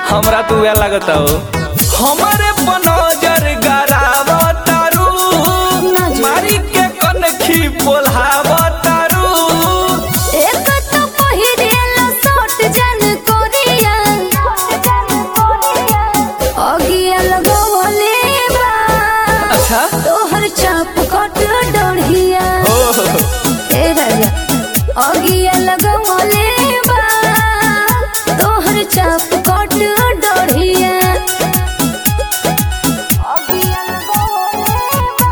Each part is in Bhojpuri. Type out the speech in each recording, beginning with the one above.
हमरा तू उहे लागता हो हमारे बनोजर गरावतारू ना जी। मारी के कनखी पोल्हावतारू एक तो पहिरेला शॉर्ट जन कोरिया अगिया लगवले बा अच्छा तोहर चाप कट डढ़िया ओह ए राजा अगिया लगवले बा तोहर चाप कट डढ़िया अगिया लगवले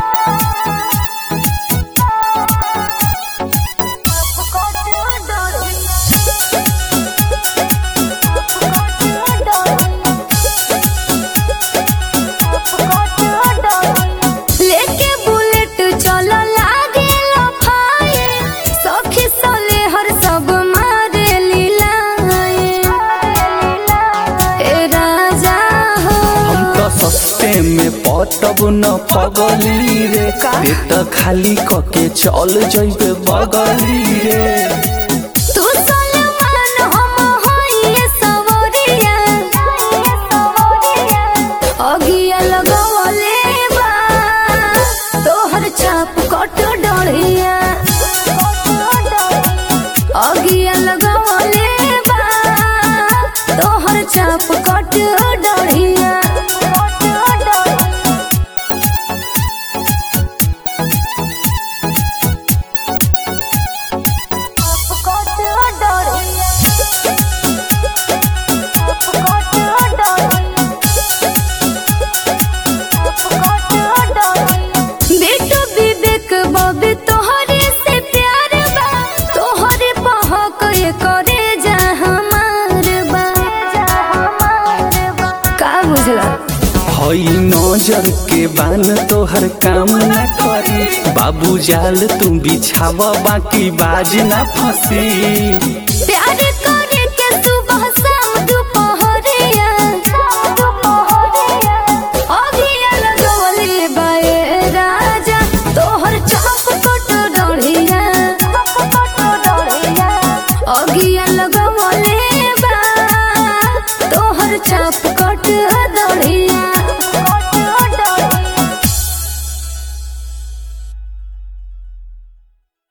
लेके बुलेट चल लागे लफाए सखी सले हर सब मारे लीलाए ए राजा हो हम तो सस्ते में पटब न पगली रे का? ते त खाली कके चल जइबे बगली रे तू सलमान हम होइए सवरिया अगिया लगवले बा तोहर चाप कट डढ़िया अगिया लगवले बा तोहर चाप कट डढ़िया बेटो विवेक बबे तोहरे से प्यार बा तोहरे पहक ये करे जा हमार बा का बुझला हई नजर के बान तोहर काम ना करी बाबू जाल तू बिछाव बाकी बाज ना फंसी प्यार करे के सुबह शाम दुपहरिया अगिया लगवले बाए राजा तोहर चाप कट डढ़िया अगिया लगवले बा तोहर चाप कट